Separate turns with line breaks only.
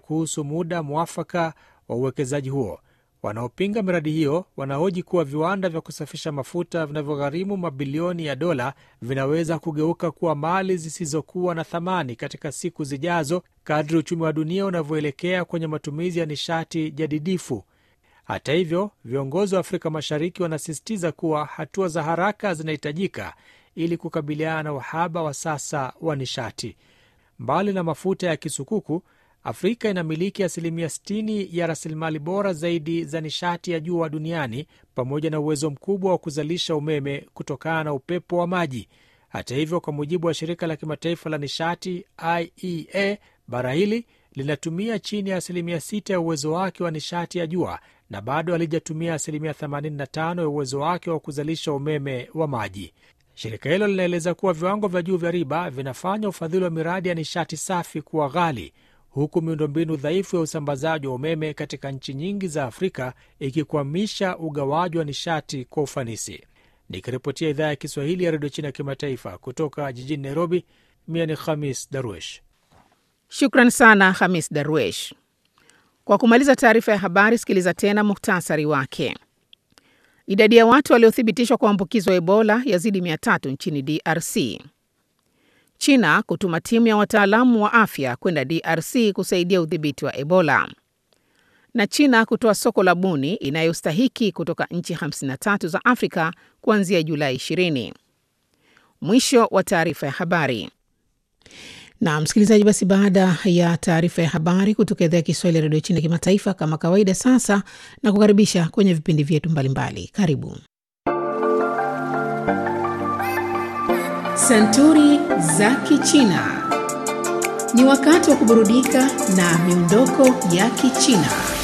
kuhusu muda mwafaka wa uwekezaji huo. Wanaopinga miradi hiyo wanahoji kuwa viwanda vya kusafisha mafuta vinavyogharimu mabilioni ya dola vinaweza kugeuka kuwa mali zisizokuwa na thamani katika siku zijazo kadri uchumi wa dunia unavyoelekea kwenye matumizi ya nishati jadidifu. Hata hivyo, viongozi wa Afrika Mashariki wanasisitiza kuwa hatua za haraka zinahitajika ili kukabiliana na uhaba wa sasa wa nishati. Mbali na mafuta ya kisukuku, Afrika inamiliki asilimia 60 ya rasilimali bora zaidi za nishati ya jua duniani pamoja na uwezo mkubwa wa kuzalisha umeme kutokana na upepo wa maji. Hata hivyo, kwa mujibu wa shirika la kimataifa la nishati IEA, bara hili linatumia chini ya asilimia 6 ya uwezo wake wa nishati ya jua na bado halijatumia asilimia 85 ya uwezo wake wa kuzalisha umeme wa maji. Shirika hilo linaeleza kuwa viwango vya juu vya riba vinafanya ufadhili wa miradi ya nishati safi kuwa ghali huku miundombinu dhaifu ya usambazaji wa umeme katika nchi nyingi za Afrika ikikwamisha ugawaji wa nishati kwa ufanisi. Nikiripotia idhaa ya Kiswahili ya redio China ya kimataifa kutoka jijini Nairobi, mia ni Khamis Darwesh.
Shukran sana Hamis Darwesh. Kwa kumaliza taarifa ya habari, sikiliza tena muhtasari wake. Idadi ya watu waliothibitishwa kuambukizwa Ebola yazidi mia tatu nchini DRC. China kutuma timu ya wataalamu wa afya kwenda DRC kusaidia udhibiti wa Ebola. Na China kutoa soko la buni inayostahiki kutoka nchi 53 za Afrika kuanzia Julai 20. Mwisho wa taarifa ya habari.
Na msikilizaji, basi baada ya taarifa ya habari kutoka idhaa ya Kiswahili ya redio China kimataifa, kama kawaida, sasa na kukaribisha kwenye vipindi vyetu mbalimbali. Karibu Santuri za Kichina. Ni wakati wa kuburudika na miondoko ya Kichina.